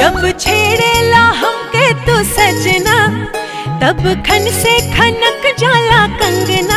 जब छेड़ेला हमके तू सजना तब खन से खनक जाला कंगना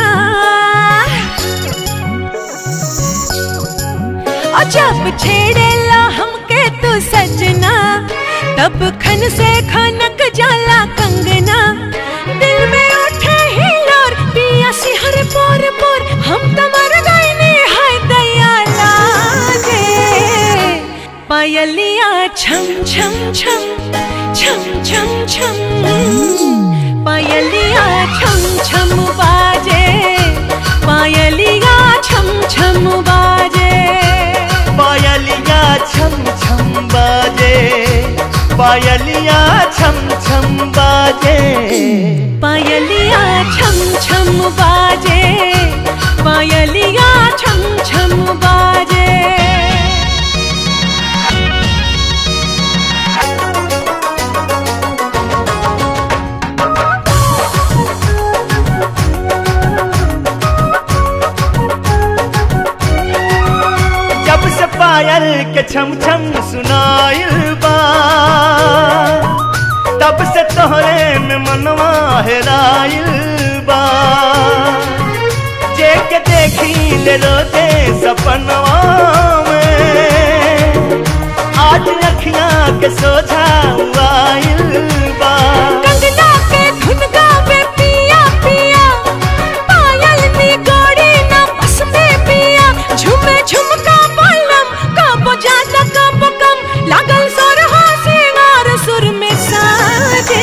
और जब छेड़ेला हमके तू सजना तब खन से खनक जाला कंगना दिल में उठे ही लोर पिया सिहर पोर पोर हम तमर गईने हाय दया लागे पायलिया छम छम छम छम छम छम पायलिया छम छम बाजे पायलिया छम छम बाजे पायलिया छम छम बाजे पायलिया छम छम बाजे पायलिया छम छम बाजे पायलिया छम छम बाजे जब से पायल के छम छम सुनाइल बा तब से तोहरे में मनवा हेराइल बा जे के देखी ले रोते सपनवा में आज अखियां के सोझा आइल बा कंगना के धुन गावे पिया पिया पायल नी गोरी ना बस में पिया झुमे झुमका बलम कबो ज्यादा कबो कम लागल सोर हो सिंगार सुर में साजे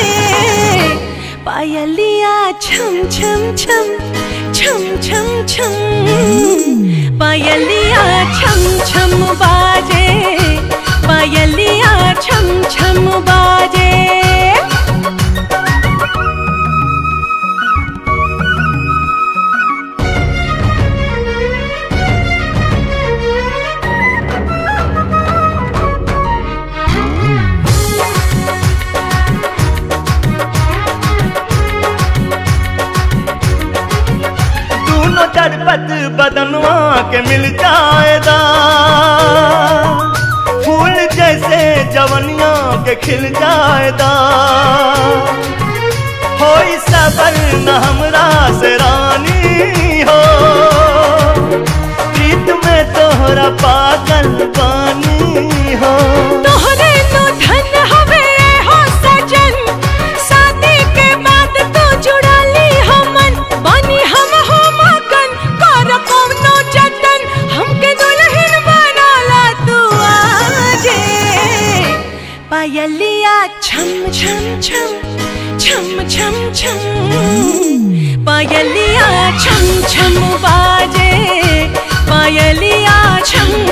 पायलिया छम छम छम छम छम छम पायलिया छम छम बाजे पायलिया छम छम बाजे दोनों चरपत बदनवा के मिल जाएगा फूल जैसे जवनिया के खिल जाएगा हो सबर न हमरा से रानी हो प्रीत में तोहरा पागल बानी हो तोहरे नो धन हवे हो सजन शादी के बाद तू जुड़ा ली हमन बानी हम हो मगन कर कौनो जतन हमके दुल्हन बनाला तू आजे पायलिया छम छम छम छम छम छम पायलिया छम छम बाजे पायलिया छम